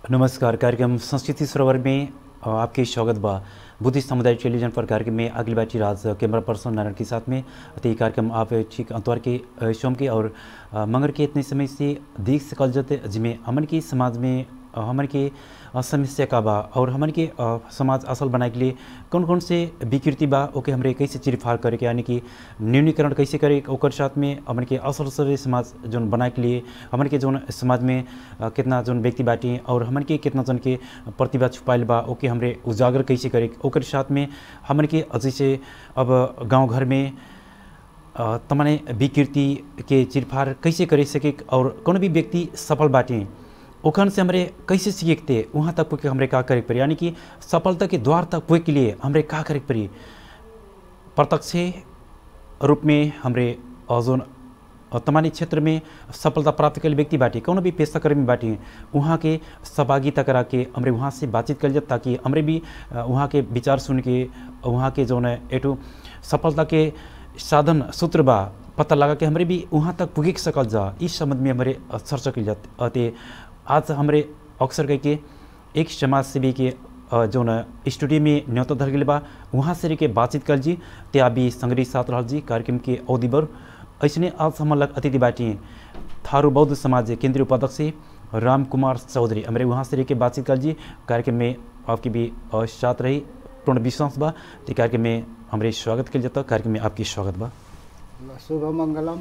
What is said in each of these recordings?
नमस्कार कार्यक्रम संस्कृति सरोवर में अ, आपके स्वागत बा बुद्धिस्ट समुदाय टेलीविजन पर कार्यक्रम में अगली बाटी राज कैमरा पर्सन नारायण के साथ में तो ये कार्यक्रम आप ठीक अंतवार के अ, सोम के और अ, मंगर के इतने समय से देख सकल जते जिसमें हमन के समाज में अ, हमन के अ, समस्या का बा और हमन के अ, समाज असल बनाए के लिए कौन कौन से विकृति बा ओके हमरे कैसे चिरफाड़ करे के यानी कि न्यूनीकरण कैसे करे ओकर साथ में हमन के असल असल समाज जोन बनाए के लिए हमन के जोन समाज में अ, कितना जोन व्यक्ति बाटी और हमन के कितना जन के प्रतिभा छुपाइल बा ओके हमरे उजागर कैसे करे ओकर साथ में हमन के जैसे अब गांव घर में अ, तमाने विकृति के चिरफाड़ कैसे करे सके और कोनो भी व्यक्ति सफल बाटे ओखन से हमरे कैसे सीखे थे वहाँ तक पुके हमरे का करे के पड़ी यानी कि सफलता के द्वार तक पुगे के लिए हमरे का करे के पड़ी प्रत्यक्ष रूप में हमरे अ, जोन अ, तमानी क्षेत्र में सफलता प्राप्त कल व्यक्ति बाटी कोनो भी पेशाकर्मी बाटी वहाँ के सहभागिता करा के हमरे वहाँ से बातचीत कल जात ताकि हमरे भी अ, वहाँ के विचार सुन के वहाँ के जौन है एटू सफलता के साधन सूत्र बा पता लगा के हमरे भी वहाँ तक पुगे सकल जा इस संबंध में हमारे चर्चा कल जात अते आज हमरे अक्सर कह के एक समाज सेवी के अ, जौन स्टूडियो में न्योता धर गए बा वहाँ से रह के बातचीत कल जी ते अभी संग्रही साथ रहल जी कार्यक्रम के अवधि बर ऐसने आज हम लग अतिथि बाटी थारू बौद्ध समाज के केंद्रीय उपाध्यक्ष राम कुमार चौधरी हमारे वहाँ से रह के बातचीत कल जी कार्यक्रम में आपकी भी अ, साथ रही पूर्ण विश्वास बा तो कार्यक्रम में हमारे स्वागत कल जाता कार्यक्रम में आपकी स्वागत बा शुभ मङ्गलम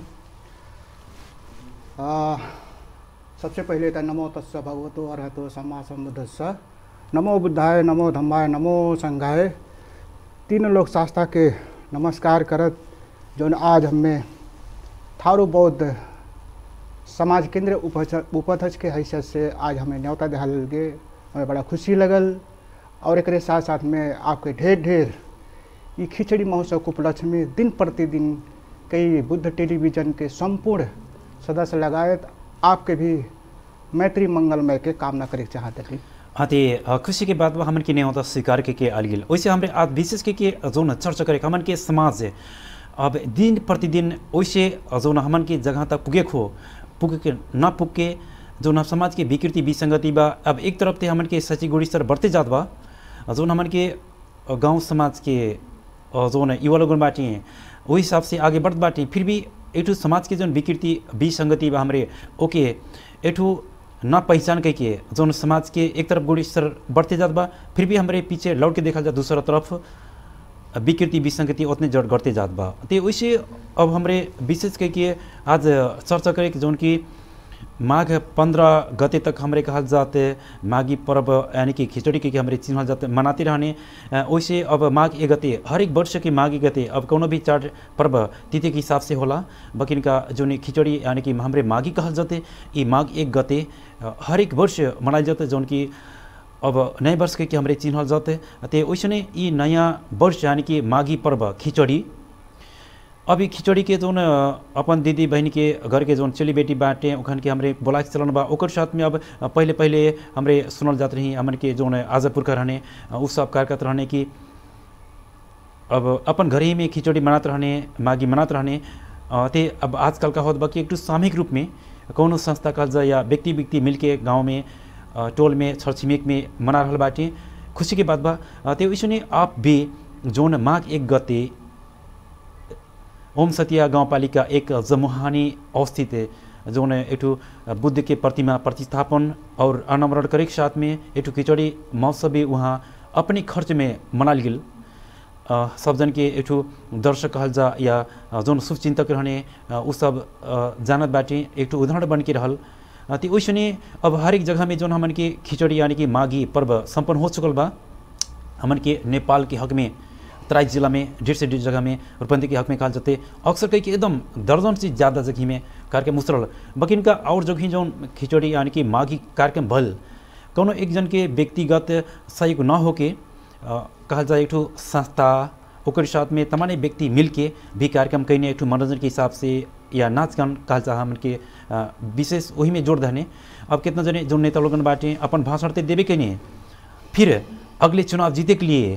आ, सबसे पहिले त नमो तस्स भगवतो अर्हतो सम्मा सम्बुद्धस्स नमो बुद्धाय नमो धम्माय नमो संघाय तीन लोक शास्त्रा के नमस्कार करत जौन आज हमें थारू बौद्ध समाज केंद्र उपच- उपाध्यक्ष के हैसियत से आज हमें न्योता दिहाल गे हमें बड़ा खुशी लगल और एक साथ साथ में आपके ढेर ढेर ये खिचड़ी महोत्सव के उपलक्ष्य में दिन प्रतिदिन कई बुद्ध टेलीविजन के संपूर्ण सदस्य लगायत आपके भी मैत्री मंगलमय के कामना करे के चाहते थे हाँ ते अ, खुशी के बात बा हमन के नहीं होता स्वीकार के के आल गेल वैसे हमरे आज विशेष के के जोन चर्चा करे हमन के समाज है अब दिन प्रतिदिन वैसे जोन हमन के जगह तक पुगे खो पुगे के ना पुग के जोन समाज के विकृति विसंगति बा अब एक तरफ ते हमन के सची गुड़ी स्तर बढ़ते जात बा जोन हमन के अ, गांव समाज के अ, जोन युवा लोगन बाटी हैं वही हिसाब से आगे बढ़त बाटी फिर भी एठू समाज के जोन विकृति विसंगति बा हमरे ओके एठू ना पहचान के के जोन समाज के एक तरफ गुड़ी स्तर बढ़ते जात बा फिर भी हमारे पीछे लौट के देखा जा दूसरा तरफ विकृति विसंगति उतने जड़ बढ़ते जात बा ते वैसे अब हमरे विशेष कह के आज चर्चा करे कि जोन की माघ पंद्रह गते तक हमरे कहल जाते माघी पर्व यानी कि खिचड़ी के हमरे चिन्हल जाते मनाते रहने अ, वैसे अब माघ एक गते हर एक वर्ष के माघ एक गते अब कोनो भी चार पर्व तिथि के हिसाब से होला बकिन का जोन खिचड़ी यानी कि हमरे माघी कहल जाते ये माघ एक गते अ, हर एक वर्ष मनाल जाते जौन की अब नए वर्ष के, के हमरे चिन्हल जाते ते वैसने ये नया वर्ष यानी कि माघी पर्व खिचड़ी अभी खिचड़ी के जोन अ, अपन दीदी बहन के घर के जोन चली बेटी बाटे ओखन के हमरे बोला के चलन बा ओकर साथ में अब अ, पहले पहले हमरे सुनल जात रही हमन के जोन आज पुरखा रहने अ, उ सब कारकत रहने की अब अपन घर ही में खिचड़ी बनात रहने मागी मनात रहने अ, ते अब आजकल का होत बा कि एक सामूहिक रूप में कौनो संस्था कहल जाए या व्यक्ति व्यक्ति मिलके गांव में अ, टोल में छर छिमेक में मना रहल बाटे खुशी के बात बा अ, ते वैसने आप भी जोन माघ एक गते ओम सतिया गाउँपालिका एक जमुहानी अवस्थित जोन एठू बुद्ध के प्रतिमा प्रतिस्थापन और अनावरण करे के साथ में एठू खिचड़ी महोत्सव भी वहाँ अपने खर्च में मनाल गेल अ, सब जन के एठू दर्शक कहल जा या अ, जोन शुभचिंतक रहने अ, उ सब अ, जानत बाटे एकठू उदाहरण बन के रहल अ, ते वैसने अब हर एक जगह में जोन हमन के खिचड़ी यानी कि माघी पर्व संपन्न हो चुकल बा हमन के नेपाल के हक में तराई जिला में डेढ़ से डेढ़ जगह में रूपंदी के हक में कहल जाते अक्सर कई के एकदम दर्जन से ज़्यादा जगह में कार्यक्रम उसरल बकिन का और जगह जो खिचड़ी यानी कि माघी कार्यक्रम भल कोनो एक जन के व्यक्तिगत सहयोग न होके अ, कहल जाए एक ठो संस्था ओकर साथ में तमाने व्यक्ति मिल के भी कार्यक्रम कैने एक ठो मनोरंजन के हिसाब से या नाच गान कहल जा हमन के अ, विशेष वही में जोड़ दहने अब कितना जने जो नेता लोगन बाटे अपन भाषण ते देवे के नहीं फिर अगले चुनाव जीते के लिए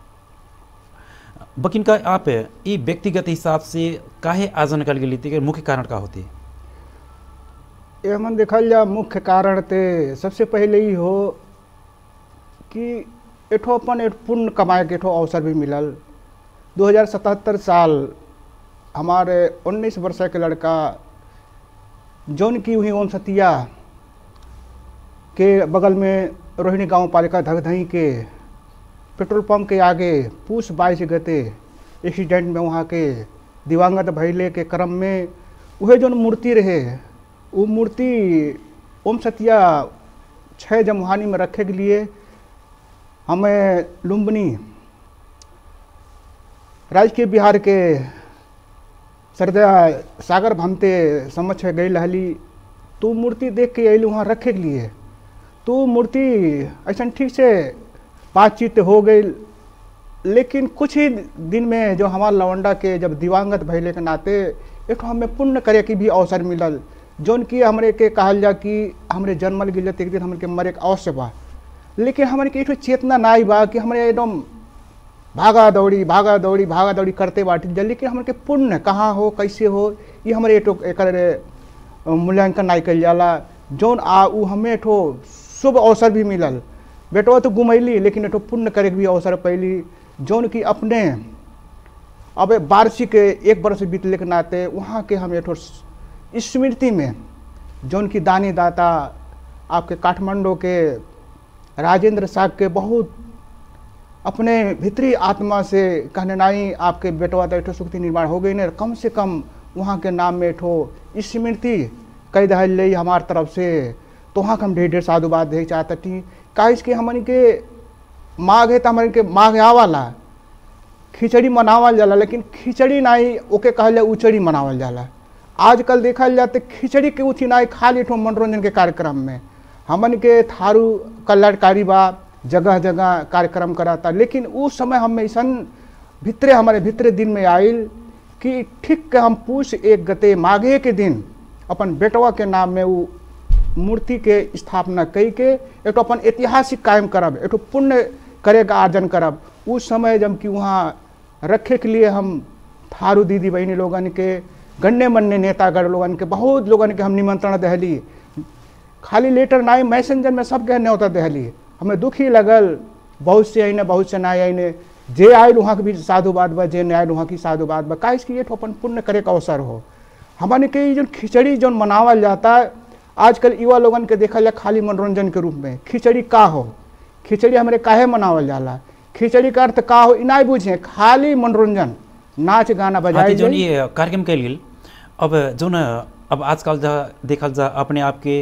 बकिन का आप ये व्यक्तिगत हिसाब से काहे आयोजन कल गेली ते मुख्य कारण का होते ये हमन देखल जा मुख्य कारण ते सबसे पहले ही हो कि एठो अपन एक पुण्य कमाए के एठो अवसर भी मिलल 2077 साल हमारे 19 वर्ष के लड़का जौन की हुई ओम सतिया के बगल में रोहिणी गांव पालिका धगधही के पेट्रोल पंप के आगे पूस बाईस गते एक्सीडेंट में वहाँ के दिवंगत भैले के क्रम में वह जौन मूर्ति रहे वो मूर्ति ओम सतिया छः जमुहानी में रखे के लिए हमें लुम्बनी राजकीय बिहार के सरदा सागर भमते समझ गई रहली तो मूर्ति देख के अली वहाँ रखे के लिए तो मूर्ति ऐसा ठीक से बातचीत हो गई लेकिन कुछ ही दिन में जो हमार लवंडा के जब दिवंगत भैले के नाते एक हमें पुण्य करे के भी अवसर मिलल जौन कि हमरे के कहल जा कि हमरे जन्मल गिल एक दिन हमरे के मरे के अवश्य बा लेकिन हमरे के एक चेतना ना बा कि हमरे एकदम भागा दौड़ी भागा दौड़ी भागा दौड़ी करते बाटी जा लेकिन हमरे के पुण्य कहाँ हो कैसे हो ये हमारे एठो एक मूल्यांकन नहीं कल जाला जौन आ उ हमें एठो शुभ अवसर भी मिलल बेटवा तो घुमैली लेकिन एठो पुण्य करे के भी अवसर पैली जौन कि अपने अब वार्षिक एक वर्ष बीतले के नाते वहाँ के हम एठो स्मृति में जौन की दानी दाता आपके काठमांडू के राजेंद्र साग के बहुत अपने भीतरी आत्मा से कहने नाई आपके बेटवा तो एठो सुक्ति निर्माण हो गई ने कम से कम वहाँ के नाम में एठो स्मृति कई दहल ले हमार तरफ से तो वहाँ के हम ढेर ढेर साधुवाद दे चाहते थी काहे कि हमन के माघ है तो हमन के माघ आवाला खिचड़ी मनावल जाला लेकिन खिचड़ी नाई ओके कहल जाए उचड़ी मनावल जाला आजकल देखल जाते खिचड़ी के उठी नाई खाली ठो मनोरंजन के कार्यक्रम में हमन के थारू कल्याणकारी बा जगह जगह कार्यक्रम कराता लेकिन उस समय हम ऐसा भितरे हमारे भितरे दिन में आयल कि ठीक के हम पूछ एक गते माघे के दिन अपन बेटवा के नाम में वो मूर्ति के स्थापना कई के एक अपन ऐतिहासिक कायम करब एक पुण्य करे का आर्जन करब उस समय जब कि वहाँ रखे के लिए हम थारू दीदी बहनी लोगन के गण्य मन्य नेतागढ़ लोगन के बहुत लोगन के हम निमंत्रण दहली खाली लेटर ना मैसेंजर में सब के न्योता दहली हमें दुख ही लगल बहुत से अने बहुत से ना अने जे आयल वहाँ के भी साधुवाद बा जे नहीं आयल वहाँ की साधुवाद बा काहे कि ये अपन पुण्य करे का अवसर हो हमने के जो खिचड़ी जो मनावल जाता है आजकल युवा लोगन के देखा जाए खाली मनोरंजन के रूप में खिचड़ी का हो खिचड़ी हमारे काहे मनावल जाला खिचड़ी का अर्थ का हो इना बुझे खाली मनोरंजन नाच गाना बजाए जो ये कार्यक्रम के लिए अब जो न अब आजकल जा देखल जा अपने आप के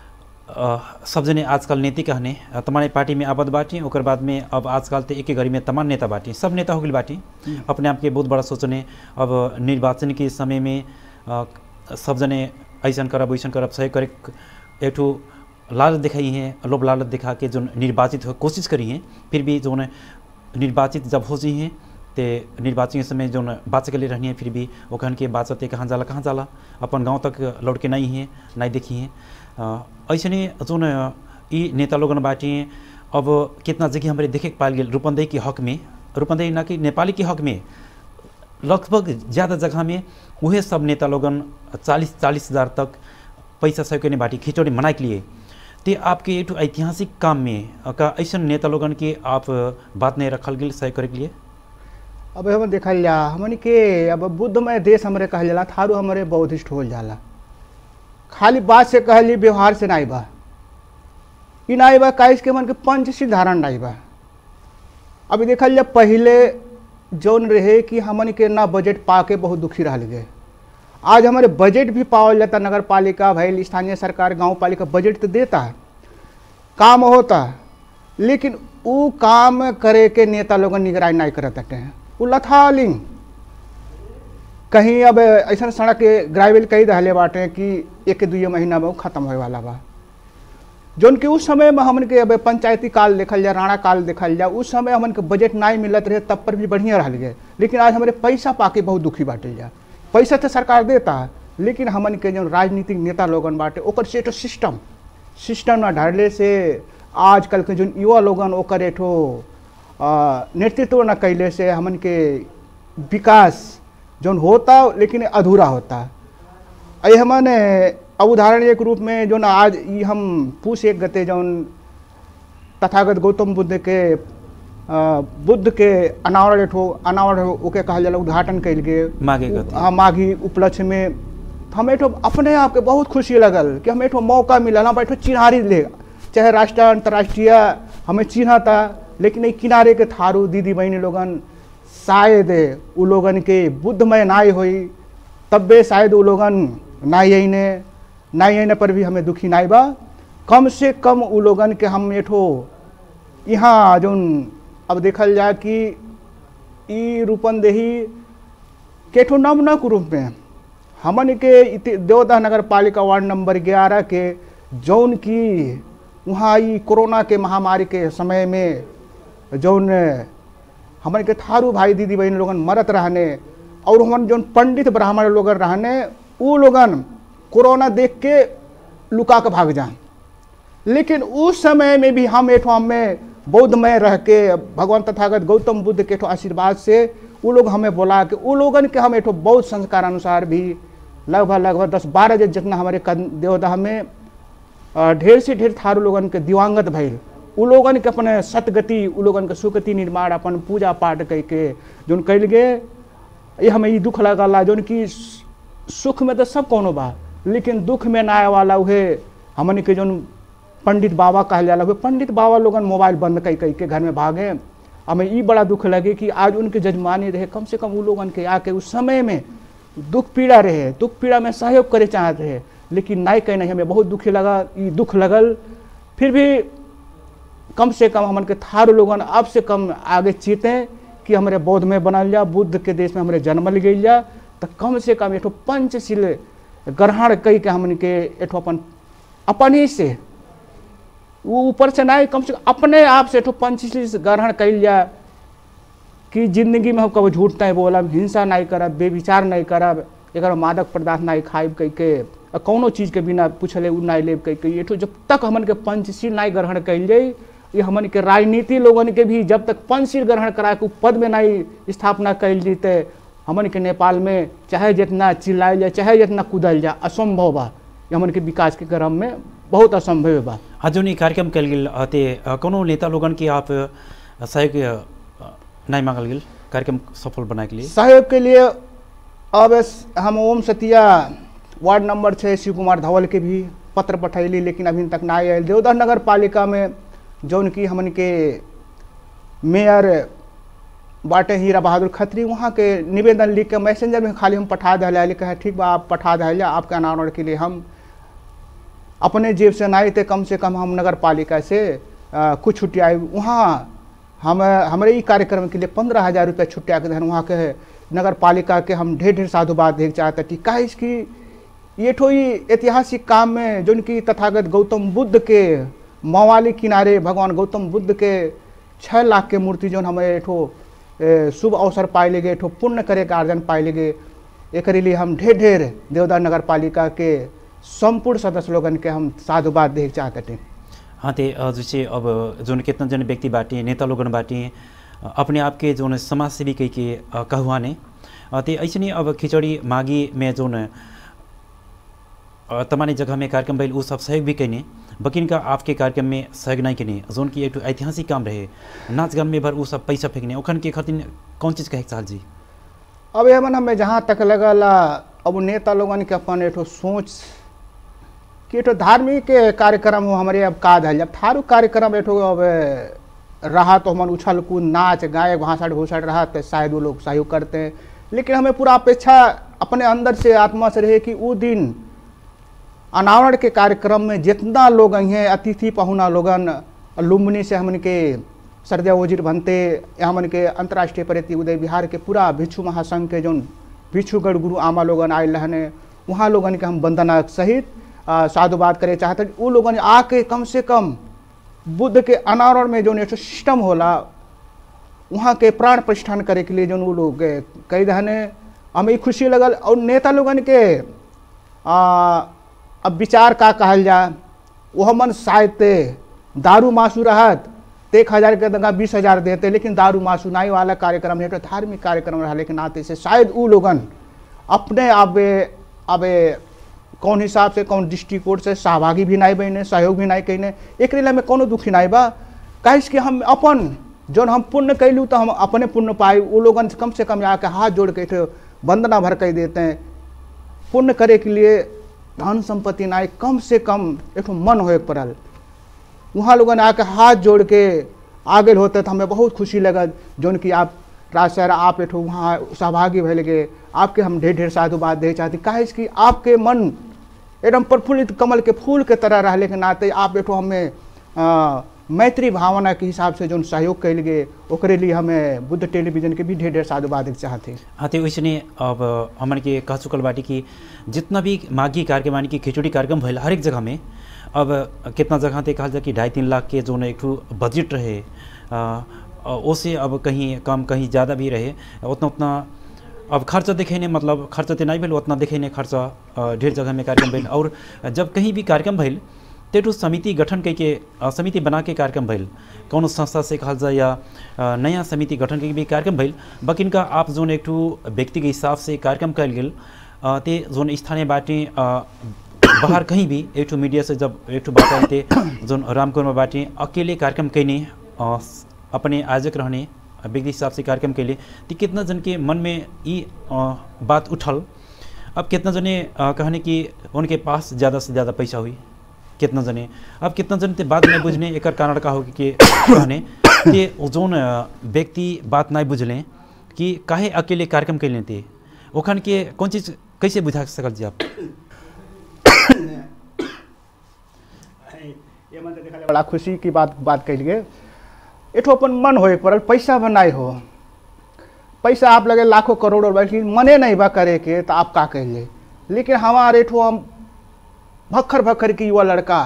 सब जने आजकल नीति कहने तमारे पार्टी में आबद बाटी ओकर बाद में अब आजकल तो एक घड़ी में तमाम नेता बाटी सब नेता हो गई बाटी अपने आप के बहुत बड़ा सोचने अब निर्वाचन के समय में सब जने ऐसा करब वैसा करब सही करे एक ठो लालच दिखाई हैं लोभ लालच दिखा के जो निर्वाचित हो कोशिश करी हैं फिर भी जो निर्वाचित जब हो जी हैं ते निर्वाचन के समय जो बात के लिए रहनी है फिर भी वो कहन के बात कहाँ जाला कहाँ जाला अपन गांव तक लौट के नहीं है नहीं देखी हैं ऐसे जो ये नेता लोगन बाटी हैं अब कितना जगह हमारे देखे पाल गए रूपंदेही के हक में रूपंदेही ना कि नेपाली के हक में लगभग ज़्यादा जगह में वही सब नेता लोगन चालीस चालीस हज़ार तक पैसा सहयोग करने बाटी खिचड़ी मनाए के लिए ते आपके एक ऐतिहासिक काम में का ऐसा नेता लोगन के आप बात नहीं रखल गई सहयोग करे के लिए अब हम देखल जा हमन के अब बुद्धमय देश हमारे कहल जाला थारू हमारे बौद्धिस्ट हो जाला खाली बात से कहली व्यवहार से नाई बा ई नाई बा काहे के मन के पंचशील धारण नाई बा अभी देखल जा पहले जौन रहे कि हमन के ना बजट पा के बहुत दुखी रह गए आज हमारे बजट भी पावल जाता नगर पालिका भैल स्थानीय सरकार गांव पालिका बजट तो देता है काम होता लेकिन वो काम करे के नेता लोगन निगरानी नहीं करत हैं वो लथालिंग कहीं अब ऐसा सड़क के ग्राइवल कई दहले बाटे कि एक दुई महीना में वो खत्म होए वाला बा जौन कि उस समय में हमन के अब पंचायती काल देखल जाए राणा काल देखल जाए उस समय हमन के बजट नहीं मिलत रहे तब पर भी बढ़िया रह गए लेकिन आज हमारे पैसा पाके बहुत दुखी बाटल जा पैसा तो सरकार देता है लेकिन हमन के जो राजनीतिक नेता लोगन बाटे ओकर से सिस्टम सिस्टम न ढाले से आजकल के जो युवा लोगन ओकर एठो नेतृत्व न कैले से हमन के विकास जौन होता लेकिन अधूरा होता अरे हमने अब उदाहरण एक रूप में जो ना आज ई हम पूछ एक गते जौन तथागत गौतम बुद्ध के अ, बुद्ध के अनावरण एठो अनावरण ओके कहल जाला उद्घाटन कइल गेल माघे गते। हाँ माघी उपलक्ष्य में तो हमें एठो अपने आप के बहुत खुशी लगल कि हमें एठो मौका मिलल हम एठो चिन्हारी ले चाहे राष्ट्रीय अंतर्राष्ट्रीय हमें चिन्हा था लेकिन ई किनारे के थारू दीदी बहनी लोगन शायद उ लोगन के बुद्धमय नाय होई तब्बे शायद उ लोगन नाई अइने नाई अइने पर भी हमें दुखी नाई बा कम से कम उ लोगन के हम एठो यहाँ जौन अब देखल जाए कि ई रूपंदेही के ठो नमनक रूप में हमन के इति- देवदा नगर पालिका वार्ड नंबर ग्यारह के जौन की वहाँ ई कोरोना के महामारी के समय में जौन हमन के थारू भाई दीदी बहन लोगन मरत रहने और हमन जौन पंडित ब्राह्मण लोगन रहने उ लोगन कोरोना देख के लुका के भाग जाए लेकिन उस समय में भी हम एठो हमें बौद्धमय रह के भगवान तथागत गौतम बुद्ध के एठो आशीर्वाद से उ लोग हमें बोला कि उ लोगन के हम एठो बौद्ध संस्कार अनुसार भी लगभग लगभग दस बारह जे जितना हमारे कद- देवदाह में अ, ढेर से ढेर थारू लोगन के दिवांगत भइल उ लोगन के अपने सतगति उ लोगन के सुगति निर्माण अपन पूजा पाठ कई के जोन कैल गे ये हमें ई दुख लगला जोन कि सु- सुख में तो सब कोनो बा लेकिन दुख में ना आए वाला उहे हमन के जोन पंडित बाबा कहल जाला उहे पंडित बाबा लोगन मोबाइल बंद कई कई के घर में भागे हमें ई बड़ा दुख लगे कि आज उनके जजमानी रहे कम से कम उ लोगन के आके उस समय में दुख पीड़ा रहे दुख पीड़ा में सहयोग करे चाहत रहे लेकिन नाई कहीं नहीं हमें बहुत दुखी लगा ई दुख लगल फिर भी कम से कम हमन के थारू लोगन अब से कम आगे चीते कि हमारे बौद्ध में बनल जा बुद्ध के देश में हमारे जन्मल गई जा तो कम से कम एठो पंचशील ग्रहण कई के हमन के एठो अपन अपन ही से वो ऊपर से नहीं कम से कम अपने आप से एठो पंचशील ग्रहण कैल जा कि जिंदगी में हम कभी झूठ नहीं बोलब हिंसा नहीं करब बेविचार नहीं करब एक मादक पदार्थ नहीं खाइब कई के आ कौनो चीज के बिना पूछले उ नहीं लेब कई के ये तो जब तक हमन के पंचशील नहीं ग्रहण कैल जाई ये हमन के राजनीति लोगन के भी जब तक पंचशील ग्रहण करा के उ पद में नहीं स्थापना कैल जीते हमन के नेपाल में चाहे जितना चिल्लायल जाए चाहे जितना कूदल जाए असंभव बा ये हमन के विकास के क्रम में बहुत असंभव बा आज जो ई कार्यक्रम कल गेल अते अ, कोनो नेता लोगन के आप अ, सहयोग अ, नहीं मांगल गेल कार्यक्रम सफल बनाए के लिए सहयोग के लिए अब इस- हम ओम सतिया वार्ड नंबर छः शिव कुमार धवल के भी पत्र पठैली लेकिन अभी तक ना आयल देवदाह नगर पालिका में जौन की हमन के मेयर बाटे हीरा बहादुर खत्री वहाँ के निवेदन लिख के मैसेंजर में खाली हम पठा दिया कहे ठीक बा आप पठा दिया आपके अनावरण के लिए हम अपने जेब से नहीं थे कम से कम हम नगर पालिका से अ, कुछ छुट्टियाँ वहाँ हम हमारे ई कार्यक्रम के लिए पंद्रह हजार रुपया छुट्टिया के धन वहाँ के नगर पालिका के हम ढेर ढेर साधुवाद देख चाहते थी का इसकी ये ठो ई ऐतिहासिक काम में जो कि तथागत गौतम बुद्ध के मवाली किनारे भगवान गौतम बुद्ध के छः लाख के मूर्ति जो हमें एठो ए, शुभ अवसर पाए लगे ठो पुण्य करे के आर्जन पाए लगे एक लिए हम ढेर ढेर देवदार नगर पालिका के संपूर्ण सदस्य लोगन के हम साधुवाद देख चाहते थे हाँ ते अ, जैसे अब जोन कितना जन व्यक्ति बाटी नेता लोगन बाटी अ, अपने आप के जोन समाज सेवी कई के अ, कहुआने अ, ते ऐसे नहीं अब खिचड़ी मागी में जोन अ, तमाने जगह में कार्यक्रम भइल उ सब सहयोग भी कैने बकिन का आपके कार्यक्रम में सहयोग नहीं कैने जोन की एक ठो ऐतिहासिक काम रहे नाच गान में भर उ सब पैसा फेंकने ओखन के खातिर कौन चीज़ कहे के चाहल जी अब एमन हमें जहाँ तक लगल अब नेता लोगन के अपन एठो सोच कि एठो धार्मिक कार्यक्रम हो हमारे अब का धल जब थारू कार्यक्रम एठो अब रहा तो हमन उछल कूद नाच गायक भाषण भूषण रहा तो शायद वो लोग सहयोग करते हैं लेकिन हमें पूरा अपेक्षा अपने अंदर से आत्मा से रहे कि वो दिन अनावरण के कार्यक्रम में जितना लोग आई हैं अतिथि पहुना लोगन लुम्बनी से हमन के सरदिया वजीर बनते हमन के अंतर्राष्ट्रीय प्रति उदय बिहार के पूरा भिक्षु महासंघ के जौन भिक्षुगढ़ गुरु आमा लोगन आयल रहने वहाँ लोगन के हम वंदना सहित आ, साधुवाद करे चाहते वो लोगन आके कम से कम बुद्ध के अनावरण में जौन एक ठो सिस्टम होला वहाँ के प्राण प्रतिष्ठान करे के लिए जौन वो लोग कई रहने हमें ई खुशी लगल और नेता लोगन के आ, अब विचार का कहल जाए वो हमन शायद ते दारू मासू रहत ते एक हजार के दंगा बीस हजार देते लेकिन दारू मासू नाई वाला कार्यक्रम है तो धार्मिक कार्यक्रम रहा लेकिन आते से शायद वो लोगन अपने अब अब कौन हिसाब से कौन दृष्टिकोण से सहभागी भी नहीं बने सहयोग भी नहीं कहने एक लिए हमें कोनो दुखी नहीं बा काहे कि हम अपन जौन हम पुण्य कैलू तो हम अपने पुण्य पाए वो लोगन से कम से कम आके हाथ जोड़ के एक वंदना भर कर देते हैं पुण्य करे के लिए धन संपत्ति नहीं कम से कम एक मन होए के पड़ल वहाँ लोगों ने आके हाथ जोड़ के आगे होते तो हमें बहुत खुशी लगा जौन कि आप राज सर आप एठो वहाँ सहभागी भले गए आपके हम ढेर ढेर साधुवाद दे चाहती काहे कि आपके मन एकदम प्रफुल्लित कमल के फूल के तरह रहले के नाते आप एठो हमें अ, मैत्री भावना के हिसाब से जो सहयोग कैल गए ओकरे लिए हमें बुद्ध टेलीविजन के भी ढेर ढेर साधुवाद देके चाहते हाँ तो वैसे अब हमन के कह चुकल बाटी कि जितना भी माघी कार्यक्रम यानी कि खिचड़ी कार्यक्रम भइल हर एक जगह में अब कितना जगह ते कहल जा कि ढाई तीन लाख के जो है एक ठो बजट रहे अ, अ, ओसे अब कहीं कम कहीं ज़्यादा भी रहे उतना उतना अब खर्च देखे ने मतलब खर्च तो नहीं भेल उतना देखे ने खर्च अ, ढेर जगह में कार्यक्रम भेल और जब कहीं भी कार्यक्रम भेल तेटू समिति गठन करके अ, समिति बना के कार्यक्रम भइल कौन संस्था से कहल जाए या अ, नया समिति गठन करके भी कार्यक्रम भइल बकिन का आप जोन एक ठो व्यक्ति के हिसाब से कार्यक्रम कल गेल अ, ते जोन स्थानीय बाटे अ, बाहर कहीं भी एक ठो मीडिया से जब एक ठो बात आए थे जोन रामकुर में बाटे अकेले कार्यक्रम कैने अ, अपने आयोजक रहने व्यक्ति हिसाब से कार्यक्रम के लिए तो कितना जन के मन में ये अ, बात उठल अब कितना जने अ, कहने कि उनके पास ज़्यादा से ज़्यादा पैसा हुई कितना जने अब कितना जन ते बात नहीं बुझने एक कारण का हो कि कहने कि जोन अ, व्यक्ति बात नहीं बुझलें कि काहे अकेले कार्यक्रम के लेते ओखन के कौन चीज़ कैसे बुझा सकल जी आप ये मन देखा बड़ा खुशी की बात बात कैल गए एठो अपन मन होए पड़ल पैसा बनाए हो पैसा आप लगे लाखों करोड़ों बल्कि मने नहीं बा करे के तो आप का कहिए लेकिन हमारे एठो हम भक्खर भक्खर की युवा लड़का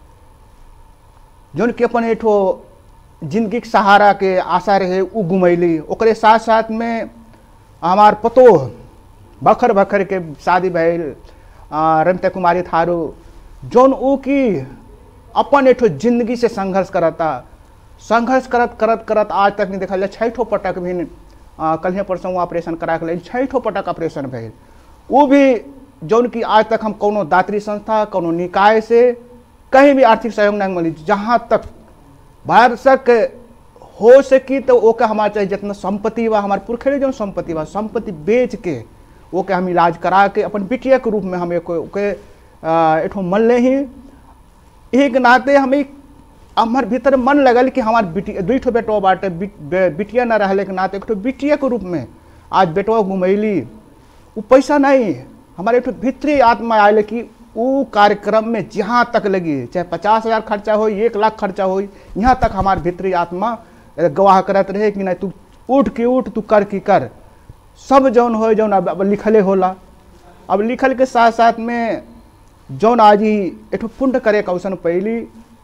जोन के अपन एठो जिंदगी के सहारा के आशा रहे उ घुमैली ओकरे साथ साथ में हमार पतो बखर बखर के शादी भइल आ, रमिता कुमारी थारू जोन ऊ की अपन एठो जिंदगी से संघर्ष करता संघर्ष करत करत करत आज तक नहीं देखल जाए छः ठो पटक भी कल परसों ऑपरेशन करा के लेल छः ठो पटक ऑपरेशन भइल वो भी जौन की आज तक हम कोनो दात्री संस्था कोनो निकाय से कहीं भी आर्थिक सहयोग नहीं मिली जहाँ तक भारत तक हो सकी तो ओके हमारे चाहे जितना संपत्ति बा हमारे पुरखे जो संपत्ति बा संपत्ति बेच के ओके हम इलाज करा के अपन बिटिया के रूप में हम एक ओके आ, एठो मन ले ही एक नाते हमें हमार भीतर मन लगल कि हमार बिटिया दुई ठो बेटवा बाटे बिट, बे, बिटिया न रहले के नाते एक ठो बिटिया के रूप में आज बेटवा घुमैली वो पैसा नहीं हमारे एक ठो भीतरी आत्मा आयल कि वो कार्यक्रम में जहाँ तक लगी चाहे पचास हजार खर्चा हो एक लाख खर्चा हो यहाँ तक हमार भीतरी आत्मा गवाह करत रहे कि नहीं तू उठ के उठ तू कर की कर सब जौन हो जौन अब अब लिखले होला अब लिखल के साथ साथ में जौन आज ही एठो पुण्य करे का अवसर पहली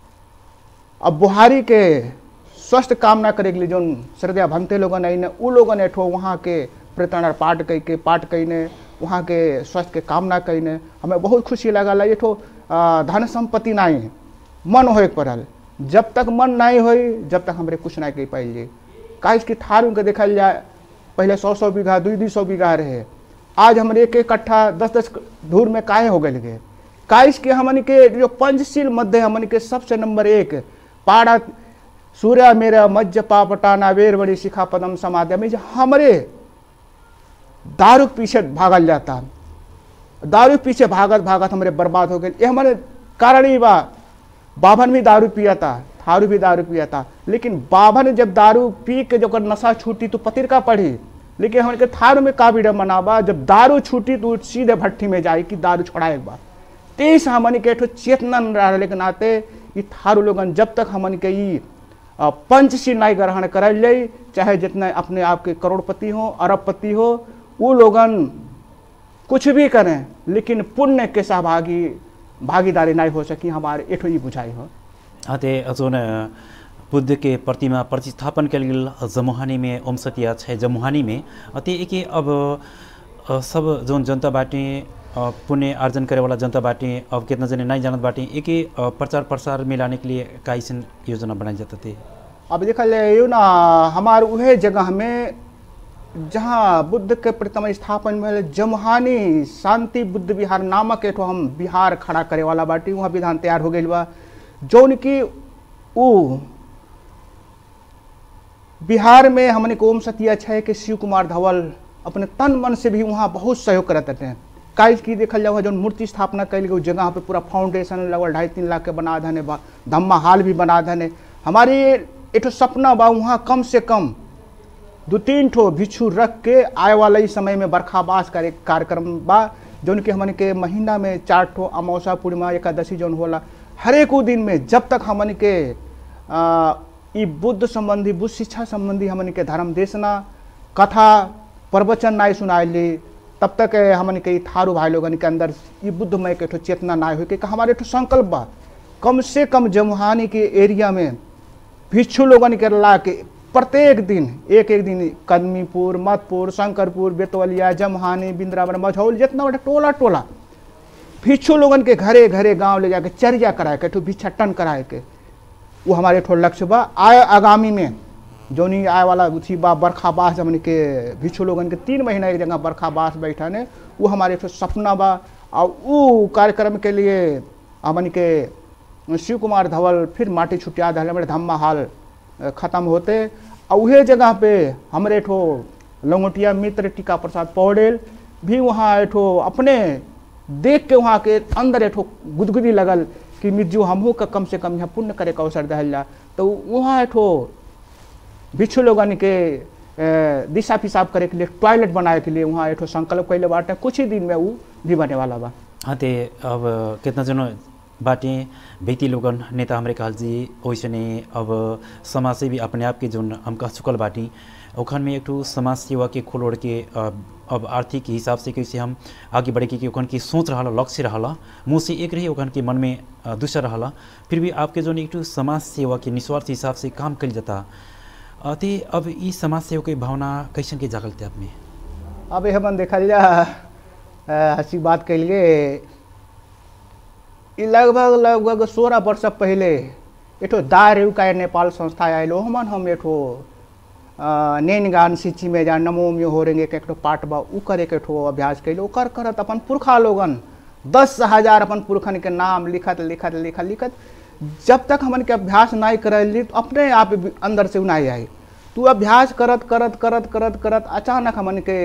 अब बुहारी के स्वस्थ कामना करे के लिए जौन श्रद्धा भंगते लोगन आई ने उ लोगन एठो वहाँ के प्रतरण पाठ कई के पाठ कईने वहाँ के स्वास्थ्य के कामना कईने हमें बहुत खुशी लगल है एठो आ, धन संपत्ति नहीं मन होए के पड़ल जब तक मन नहीं होई जब तक हमरे कुछ नहीं कह पाइल काहे कि थारू के देखल जाए पहले सौ सौ बीघा दुई दुई सौ बीघा रहे आज हमरे एक एक कट्ठा दस दस धूर में काहे हो गए गे काइस के हमन के जो पंचशील मध्य हमन के सबसे नंबर एक पाड़ा सूर्य मेरा मज्ज पापटाना वेर बड़ी शिखा पदम समाधि में जो हमरे दारू के पीछे भागल जाता दारू के पीछे भागत भागत हमरे बर्बाद हो गए ये हमारे कारण ही बा बाभन भी दारू पिया था थारू भी दारू पिया था लेकिन बाभन जब दारू पी के जो नशा छूटी तो पतिर का पढ़ी लेकिन हमने के थारू में का बीड़ा मनाबा जब दारू छूटी तो सीधे भट्टी में जाए कि दारू छोड़ा एक बार तेईस हमन के एठो चेतना न रहले के नाते ई थारू लोगन जब तक हमन के ई अ, पंचशील नहीं ग्रहण करल जाई चाहे जितने अपने आप के करोड़पति हो अरबपति हो वो लोगन कुछ भी करें लेकिन पुण्य के सहभागी भागीदारी नहीं हो सकी हमारे एठो ई बुझाई हो अते जोन बुद्ध के प्रतिमा प्रतिस्थापन कल गेल जमुहानी में ओमसतिया छै जमुहानी में अते एके अब अ, सब जोन जनता बाटे अ, पुण्य अर्जन करे वाला जनता बाटे अब कितना जने नहीं जानत बाटे एके अ, प्रचार प्रसार में लाने के लिए कैसन योजना बनाई जाता थे अब देखल जाए यो ना हमार उहे जगह में जहाँ बुद्ध के प्रथम स्थापन भेल जमहानी शांति बुद्ध विहार नामक एठो हम बिहार खड़ा करे वाला बाटी वहाँ विधान तैयार हो गई बा जौन की उ बिहार में हमने को ओम सतिया छै के शिव कुमार धवल अपने तन मन से भी वहाँ बहुत सहयोग करत थे काल की देखल जाओ जो मूर्ति स्थापना कैल गई जगह पे पूरा फाउंडेशन लगभग ढाई तीन लाख के बना धने बा धम्मा हाल भी बना धने हमारी एठो सपना बा वहाँ कम से कम दो तीन ठो भिक्षु रख के आए वाला इस समय में बरखाबास करे कार्यक्रम बा जौन कि हमन के महीना में चार ठो अमावसा पूर्णिमा एकादशी जौन होला हरेक उ दिन में जब तक हमन के आ, ई बुद्ध संबंधी बुद्ध शिक्षा संबंधी हमन के धर्म देशना कथा प्रवचन नाय सुनाइली तब तक ए, हमन के ई थारू भाई लोगन के अंदर ई बुद्धमय के ठो चेतना नाय हो के हमारे ठो संकल्प बा कम से कम जमुहानी के एरिया में भिक्षु लोगन के ला के प्रत्येक दिन एक एक दिन कदमीपुर मतपुर शंकरपुर बेतवलिया जमहानी बिंद्रावन मझौल जितना बड़ा टोला टोला भिक्षु लोगन के घरे घरे गांव ले जाके चर्या कराए के ठो भिक्षाटन कराए के वो हमारे ठो लक्ष्य बा आए आगामी में जोनी आए वाला उसी बा बरखा बास हमन के भिक्षु लोगन के तीन महीना एक जगह बरखा बास बैठा ने वो हमारे ठो सपना बा और वो कार्यक्रम के लिए हमन के शिव कुमार धवल फिर माटी छुटिया दल हमारे धम्मा हाल अ, खत्म होते और उहे जगह पे हमरे ठो लंगोटिया मित्र टीका प्रसाद पौडेल भी वहाँ एठो अपने देख के वहाँ के अंदर एठो गुदगुदी लगल कि मिर्जू हमहू का कम से कम यहाँ पुण्य करे का अवसर दहल जा तो वहाँ एठो भिक्षु लोगन के अ, दिशा पिसाब करे के लिए टॉयलेट बनाए के लिए वहाँ एठो संकल्प कैले बाटे कुछ ही दिन में वो भी बने वाला बा हाँ ते अब कितना जनो बाटे व्यक्ति लोगन नेता हमरे कहल जी वैसने अब समाज से भी अपने आप के जोन हम कह चुकल बाटी ओखन में एक ठो समाज सेवा के खोल ओढ़ के अब अब आर्थिक हिसाब से कैसे हम आगे बढ़े के कि ओखन की सोच रहा लक्ष्य रहा मुँह से एक रही ओखन के मन में अ, दूसरा रहा फिर भी आपके जोन एक ठो समाज सेवा के निस्वार्थ हिसाब से काम कल जाता अ, ते अब ई समाज सेवा के भावना कैसन के जागल थे आप में अब ये हमन देखल जा अ, हंसी बात कैलिए ई लगभग लगभग सोलह वर्ष पहले एठो दारू का नेपाल संस्था आयल हमन हम एठो अ, नैन गान सिंची में जा नमो में हो रेंगे के एक ठो पाठ बा उ करे के ठो अभ्यास कैले ओकर करत अपन पुरखा लोगन दस हजार अपन पुरखन के नाम लिखत लिखत लिखत लिखत जब तक हमन के अभ्यास नहीं करली तो अपने आप भी अंदर से उ नहीं आई तू अभ्यास करत करत करत करत करत अचानक हमन के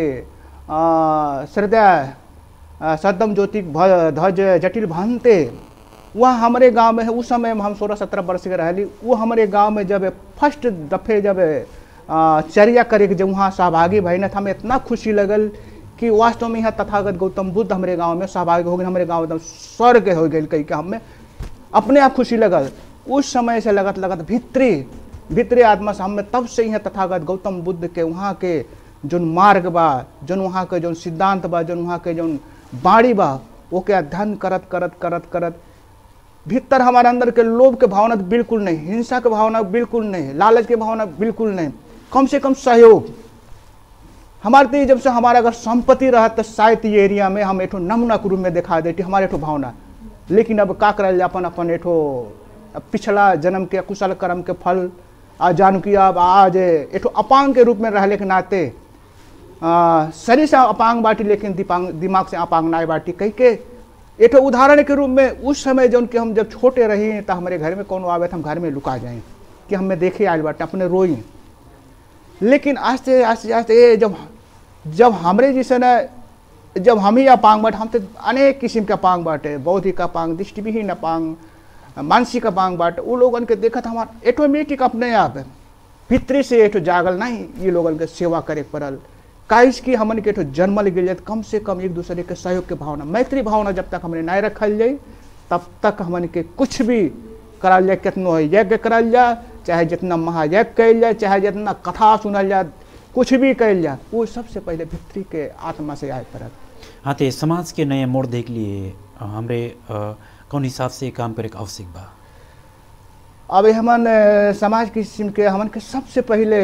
अ, श्रद्धा अ, सद्दम ज्योति भ- ध्वज जटिल भंते वह हमारे गांव में है उस समय में हम सोलह सत्रह वर्ष के रहली वो हमारे गांव में जब फर्स्ट दफे जब अ, चर्या करे के जब वहाँ सहभागी भइल त हमें इतना खुशी लगल कि वास्तव में यहाँ तथागत गौतम बुद्ध हमारे गांव में सहभागी हो गए हमारे गांव एकदम स्वर्ग हो गई कही के हमें अपने आप खुशी लगल उस समय से लगत लगत भीतरी भीतरी आत्मा से हमें तब से यहाँ तथागत गौतम बुद्ध के वहाँ के जोन मार्ग बा जोन वहाँ के जोन सिद्धांत बा जोन वहाँ के जोन बाणी बा ओके अध्ययन करत करत करत करत भीतर हमारे अंदर के लोभ के भावना तो बिल्कुल नहीं हिंसा के भावना बिल्कुल नहीं लालच के भावना बिल्कुल नहीं कम से कम सहयोग हमारे तो ये जब से हमारा अगर संपत्ति रहा तो शायद ये एरिया में हम एठो नमूना के रूप में दिखा देती हमारे एठो भावना लेकिन अब का करल जाए अपन अपन एठो पिछला जन्म के कुशल कर्म के फल आ जान कि अब आज एठो अपांग के रूप में रहले के नाते आ, शरीर से अपांग बाटी लेकिन दिपांग दिमाग से अपांग नाय बाटी कह के एठो उदाहरण के रूप में उस समय जौन कि हम जब छोटे रही तो हमारे घर में कौन आवे तो हम घर में लुका जाए कि हमें देखे आयल बाटे अपने रोई लेकिन आस्ते आस्ते आस्ते ये जब जब हमरे जैसे न जब हम ही अपांग बाटे हम तो अनेक किस्म के अपांग बाटे बौद्धिक अपांग दृष्टिविहीन अपांग मानसिक अपांग बाटे वो लोगन के देखत हमार ऑटोमेटिक अपने आप भीतरी से एठो जागल नहीं ये लोगन के सेवा करे के पड़ल काइस की हमन के एठो जन्मल गेल जाए कम से कम एक दूसरे के सहयोग के भावना मैत्री भावना जब तक हमने नहीं रखल जाए तब तक हमन के कुछ भी करल जाए कितनो यज्ञ करल जाए चाहे जितना महायज्ञ कैल जाए चाहे जितना कथा सुनल जाए कुछ भी कैल जाए वो सबसे पहले भित्री के आत्मा से आए पड़ल हाँ ते समाज के नए मोड़ देख लिए अ, हमरे अ, कौन हिसाब से काम करे के आवश्यक बा अब हमन अ, समाज की किस्म के हमन के सबसे पहले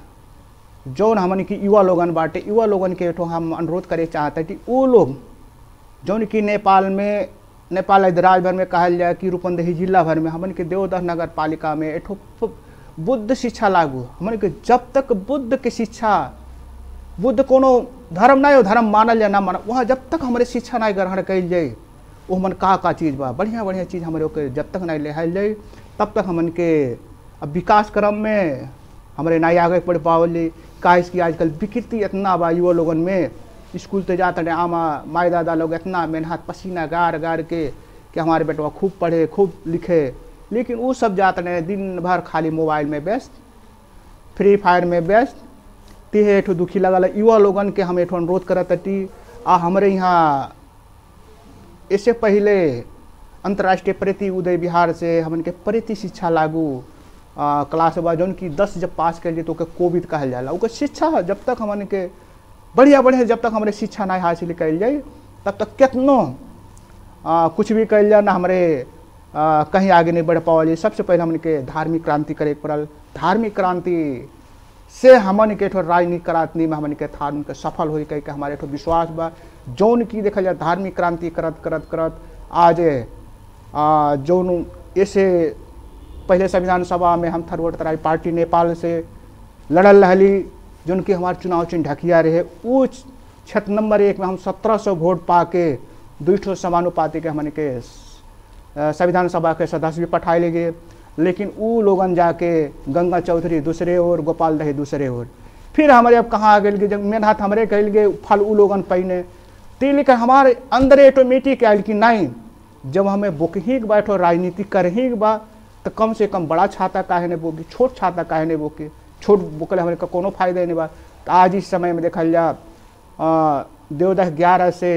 जौन हमन की युवा लोगन बाटे युवा लोगन के एठो हम अनुरोध करे चाहते कि वो लोग जौन की नेपाल में नेपाल आदि राज्य भर में कहल जाए कि रूपंदेही जिला भर में हमन के देवदह नगर पालिका में एठो प- बुद्ध शिक्षा लागू हमन के जब तक बुद्ध के शिक्षा बुद्ध कोनो धर्म नहीं हो धर्म मानल या ना मानल वहाँ जब तक हमारे शिक्षा नहीं ग्रहण कल जाए वो हमन का का चीज़ बा बढ़िया बढ़िया चीज़ हमारे ओके जब तक नहीं लेहाल जाए तब तक हमन के अब विकास क्रम में हमारे नहीं आगे बढ़ पावल का इसकी आजकल विकृति इतना बा युवा लोगन में स्कूल तो जाते रहे आमा माई दादा लोग इतना मेहनत पसीना गार गार के कि हमारे बेटवा खूब पढ़े खूब लिखे लेकिन वो सब जाते रहे दिन भर खाली मोबाइल में व्यस्त फ्री फायर में व्यस्त तिहे एठो दुखी लगल युवा लोगन के हम एठो अनुरोध करत हती आ हमारे यहाँ इससे पहले अंतर्राष्ट्रीय प्रति उदय बिहार से हमन के प्रति शिक्षा लागू आ, क्लास बा जौन की दस जब पास कर लिए तो ओके कोविड कहल जाला ओकर शिक्षा जब तक हमन के बढ़िया बढ़िया जब तक हमारे शिक्षा नहीं हासिल कल जाए तब तक कितनो आ, कुछ भी कल जाए ना हमारे आ, कहीं आगे नहीं बढ़ पावल सबसे पहले हमन के धार्मिक क्रांति करे के पड़ल धार्मिक क्रांति से हमन के ठो राजनीतिक क्रांति में हमन के थान के सफल हो कह के हमारे ठो विश्वास बा जौन की देखल जाए धार्मिक क्रांति करत करत करत आज आ, जौन ऐसे पहले संविधान सभा में हम थरवट तराई पार्टी नेपाल से लड़ल रहली जौन की हमारे चुनाव चिन्ह ढकिया रहे वो क्षेत्र नंबर एक में हम सत्रह सौ वोट पा के दू ठो समानुपाति के हमन के अ, संविधान सभा के सदस्य भी पठाए ले गए लेकिन ऊ लोगन जाके गंगा चौधरी दूसरे ओर गोपाल दही दूसरे ओर फिर हमारे अब कहाँ आ गए कि जब मेहनत हमरे कल गए फल ऊ लोगन पहिने ते लेकर हमारे अंदर ऑटोमेटिक आयल कि नहीं जब हमें बोकही के बैठो राजनीति करही के बा तो कम से कम बड़ा छाता काहे ने बोकी छोट छाता काहे ने बोके छोट बोकल हमारे का कोनो फायदा नहीं बा तो आज इस समय में देखल जा अ, देवदह ग्यारह से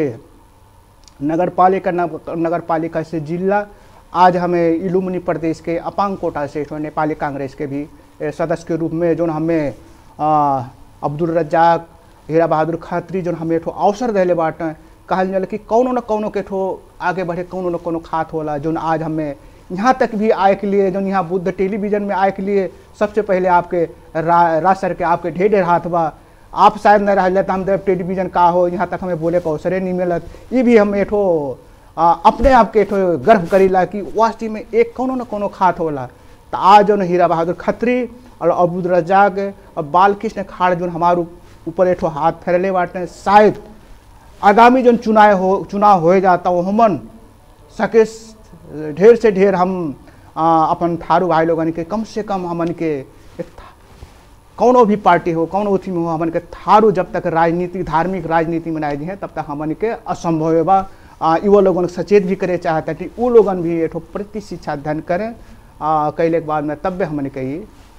नगर पालिका नगर पालिका से जिला आज हमें इलुमनी प्रदेश के अपांग कोटा से जो नेपाली कांग्रेस के भी ए, सदस्य के रूप में जो हमें अ, अब्दुल रज्जाक हीरा बहादुर खत्री जो हमें ठो अवसर दिले बाटे कहल जाला कि कौनो न कौनो के ठो आगे बढ़े कौनो न कौनो खात होला जो आज हमें यहाँ तक भी आए के लिए जो यहाँ बुद्ध टेलीविजन में आए के लिए सबसे पहले आपके रा, राज सर के आपके ढेर ढेर हाथ बा आप शायद न रह तो हम देव टेलीविजन का हो यहाँ तक हमें बोले का अवसरे नहीं मिलत ये भी हम एठो आ, अपने आप के एठो गर्व करीला कि वास्तव में एक कोनो न कोनो खात होला तो आज जो हीरा बहादुर खत्री और अबूद रजाक और बालकृष्ण खाड़ जो हमारे ऊपर एठो हाथ फेरले बाटे शायद आगामी जो चुनाव हो चुनाव हो जाता वो हमन सके ढेर से ढेर हम आ, अपन थारू भाई लोगन के कम से कम हमन के एक था- कौनो भी पार्टी हो कौनो उथी में हो हमन के थारू जब तक राजनीति धार्मिक राजनीति में नहीं है तब तक हमन के असंभव है बा आ, युवा लोगन के सचेत भी करे चाहता कि वो लोगन भी एठो प्रति शिक्षा अध्ययन करें आ, कैले के बाद में तब भी हमन के ई,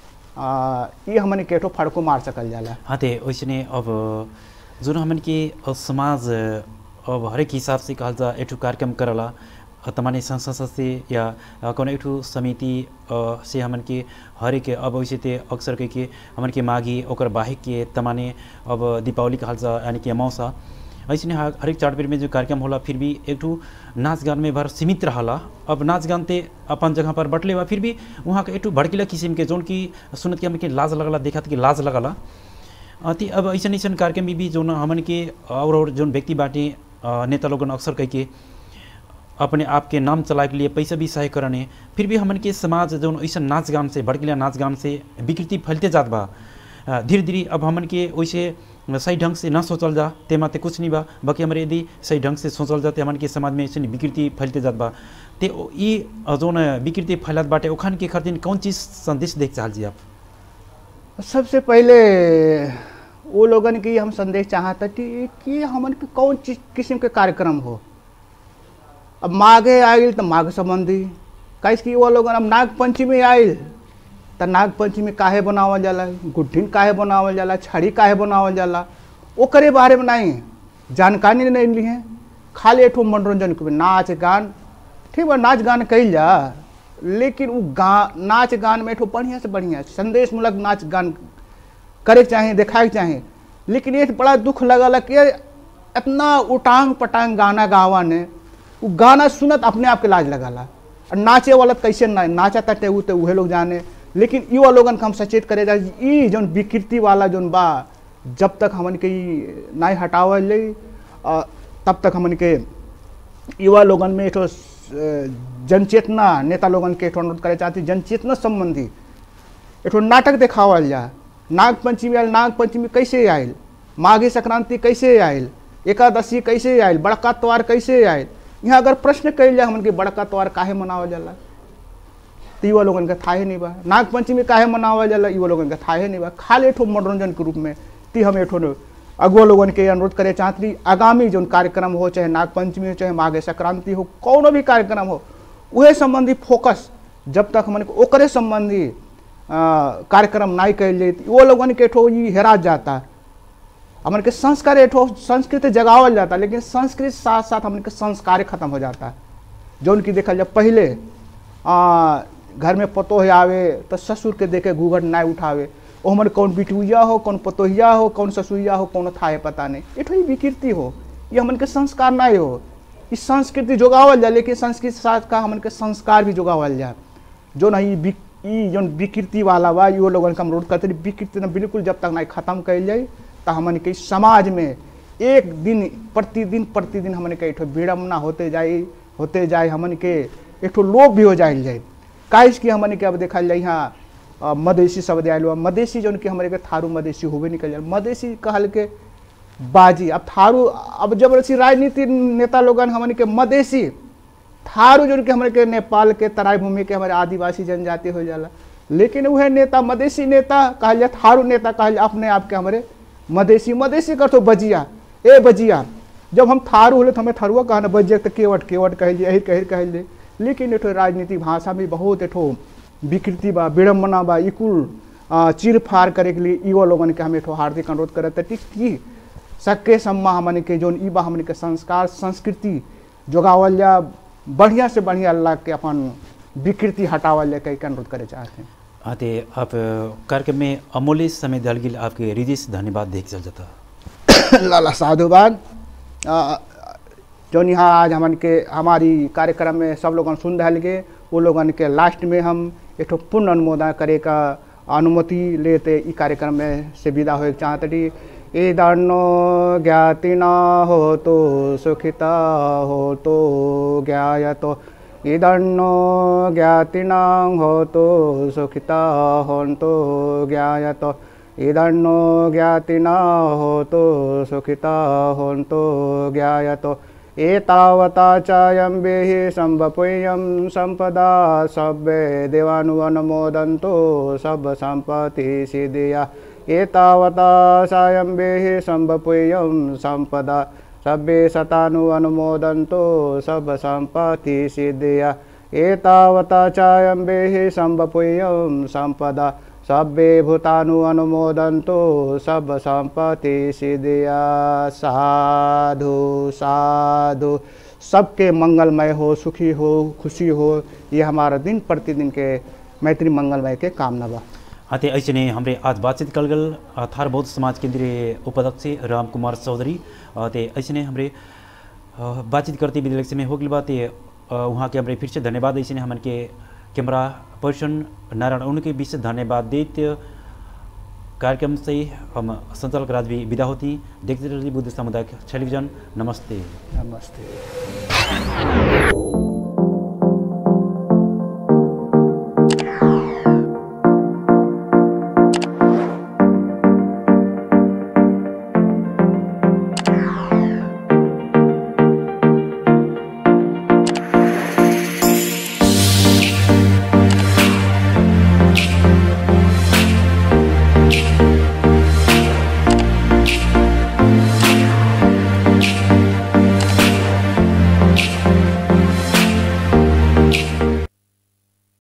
आ, ई हमन के एठो फड़को मार सकल जाला हाँ ते वैसने अब जुन हमन के अ, समाज अ, अब हरेक हिसाब से कहल जा एठू कार्यक्रम करला अ, तमाने संस्था से या अ, कौनो एठू समिति अ, से हमन के हरेक अब वैसे ते अक्सर के के हमन के माघी ओकर बाहिक के तमाने अब दीपावली कहल जा यानी कि अमावसा ऐसे हर हरेक चार्टबेर में जो कार्यक्रम होला फिर भी एक ठू नाच गान में भर सीमित रहला अब नाच गान ते अपन जगह पर बटले बा फिर भी वहाँ के एक ठू भड़कीला किस्म के जोन की सुनत के हमन के लाज लगला देखत कि लाज लगला अति अब ऐसा ऐसा कार्यक्रम में भी जो हमन के और और जोन व्यक्ति बाटे अ, नेता लोगन अक्सर कह के अपने आप के नाम चलाए के लिए पैसा भी सहाय करने फिर भी हमन के समाज जो ऐसा नाच गान से भड़किला नाच गान से विकृति फैलते जात बा अ, धीरे धीरे अब हमन के वैसे सही ढंग से ना सोचल जा तेमा ते कुछ नहीं बा बाकी हमारे यदि सही ढंग से सोचल जा ते हमन के समाज में ऐसे विकृति फैलते जात बा ते ओ- ई अ, जोन विकृति फैलत बाटे ओखान के खातिर कौन चीज संदेश देख चाहल जी आप सबसे पहले वो लोगन की हम संदेश चाहता कि कि हमन के कौन चीज किस्म के कार्यक्रम हो अब माघे आयल तो माघ संबंधी कैसे कि वो लोगन अब नाग पंचमी आयल तो नाग पंचमी काहे बनावल जाला गुड्ढिन काहे बनावल जाला छड़ी काहे बनावल जाला ओकरे बारे में नहीं जानकारी नहीं ली है खाली एठो मनोरंजन के नाच गान ठीक बा नाच गान कइल जा लेकिन वो गा नाच गान में एठो बढ़िया से बढ़िया संदेश मूलक नाच गान करे के चाहे देखाए के चाहे लेकिन ये बड़ा दुख लगल कि इतना उटांग पटांग गाना गावा ने वो गाना सुनत अपने आप के लाज लगाला और नाचे वाला तो कैसे ना नाचा तटे उ तो उहे लोग जाने लेकिन युवा लोगन के हम सचेत करे जा ई जौन विकृति वाला जौन बा जब तक हमन के ई नहीं हटावल जाई अ, तब तक हमन के युवा लोगन में एक जनचेतना नेता लोगन के एक अनुरोध करे चाहती जनचेतना संबंधी एक नाटक देखावल जा नाग पंचमी आयल नाग पंचमी कैसे आयल माघी संक्रांति कैसे आयल एकादशी कैसे आयल बड़का त्योहार कैसे आयल यहाँ अगर प्रश्न कल जाए हमन के बड़का त्योहार काहे मनावल जाला तो युवा लोगन के थाहे नहीं बा नाग पंचमी काहे मनावल जाला युवा लोगन के थाहे नहीं बा खाली एठो मनोरंजन के रूप में ती हम एठो न- अगुआ लोगन के अनुरोध करे चाहती आगामी जो कार्यक्रम हो चाहे नाग पंचमी हो चाहे माघे संक्रांति हो कौनो भी कार्यक्रम हो उहे संबंधी फोकस जब तक हमन के ओकरे संबंधी आ, कार्यक्रम नहीं कल जाए वो लोगन के एठो ई हेरा जाता हमन के संस्कार एठो संस्कृति जगावल जाता लेकिन संस्कृति साथ साथ हमन के संस्कार खत्म हो जाता जौन की देखल जाए पहले आ, घर में पतोह आवे तो ससुर के देखे घूघट नहीं उठावे ओ हमन कौन बिटुइया हो कौन पतोहिया हो कौन ससुइया हो कौन थाहे पता नहीं एठो ही विकृति हो ये हमन के संस्कार नहीं हो इस संस्कृति जोगावल जाए लेकिन संस्कृति साथ का हमन के संस्कार भी जोगावल जाए जो नहीं विक- ई जौन विकृति वाला बा इहो लोगन के हम रोड करते रही, विकृति न बिल्कुल जब तक नहीं खत्म कल जाए तो हमन के समाज में एक दिन प्रतिदिन प्रतिदिन हमन के एक विडम्बना होते जाए होते जाए हमन के एक ठो लोभ भी हो जाए जाए काहे कि हमन के अब देखल जाए यहाँ अ, मधेसी शब्द आयल बा मधेसी जौन कि हमरे के थारू मधेसी होबे निकल जाए मधेसी कहल के बाजी अब थारू अब जबरदस्ती राजनीति नेता लोगन हमन के मधेसी थारू जो कि हमारे के नेपाल के तराई भूमि के हमारे आदिवासी जनजाति हो जाला लेकिन वह नेता मधेसी नेता कहल जाए थारू नेता कहल जाए अपने आप के हमारे मधेसी मधेसी कर तो बजिया ए बजिया जब हम थारू होले तो हमें थारुआ कहना बजिया तो केवट केवट कहल जाए अहिर कहर कहल जाए लेकिन एठो राजनीतिक भाषा में बहुत एठो विकृति बा विडम्बना बा ई कुल आ, चीर फाड़ करे के लिए युवा लोगन के हम एठो हार्दिक अनुरोध करत हती कि सक्के सम्मा हमन के जोन ई बा हमन के संस्कार संस्कृति जोगावल जा बढ़िया से बढ़िया अल्लाह के अपन विकृति हटावल जा कई के अनुरोध करे चाहते हैं आते आप अ, कार्यक्रम में अमूल्य समय दल के लिए आपके हृदय से धन्यवाद देख चल जाता लाला साधुवाद अ, जौन यहाँ आज हमन के हमारी कार्यक्रम में सब लोगन सुन रहे गे वो लोगन के लास्ट में हम एक ठो पूर्ण अनुमोदन करे का अनुमति लेते ई कार्यक्रम में से विदा होए के चाहत रही इदन्नो ज्ञाति न हो तो सुखिता हो तो ज्ञायतो इदन्नो ज्ञाति न हो तो सुखिता होन्तो ज्ञायतो इदन्नो ज्ञाति न हो तो सुखिता होन्तो ज्ञायतो एतावता चायं वेहि सम्भपुयं सम्पदा सब्बे देवानुअनुमोदन्तो सब्बसम्पत्ति सिद्धिया एतावता सायं वेहि सम्भपुयं सम्पदा सब्बे शतानु अनुमोदन्तो सब्बसम्पत्ति सिद्धिया एतावता चायं वेहि सम्भपुयं सम्पदा सब्बे भूतानु अनुमोदन्तो सब संपत्ति सिद्धिया साधु साधु सबके मंगलमय हो सुखी हो खुशी हो ये हमारा दिन प्रतिदिन के मैत्री मंगलमय के कामना बा आते ऐसे ने हमरे आज बातचीत कल गल अ, थार बौद्ध समाज केंद्रीय उपाध्यक्ष राम कुमार चौधरी ते ऐसे ने हमरे अ, बातचीत करते विद्यालय में हो गई बात ये अ, वहाँ के हमरे फिर से धन्यवाद ऐसे ने हमन के कैमरा पर्सन नारायण उनके विशेष धन्यवाद देते कार्यक्रम से हम संचालक राज भी विदा होती देखते रहिए बुद्ध सामुदायिक टेलीविजन नमस्ते नमस्ते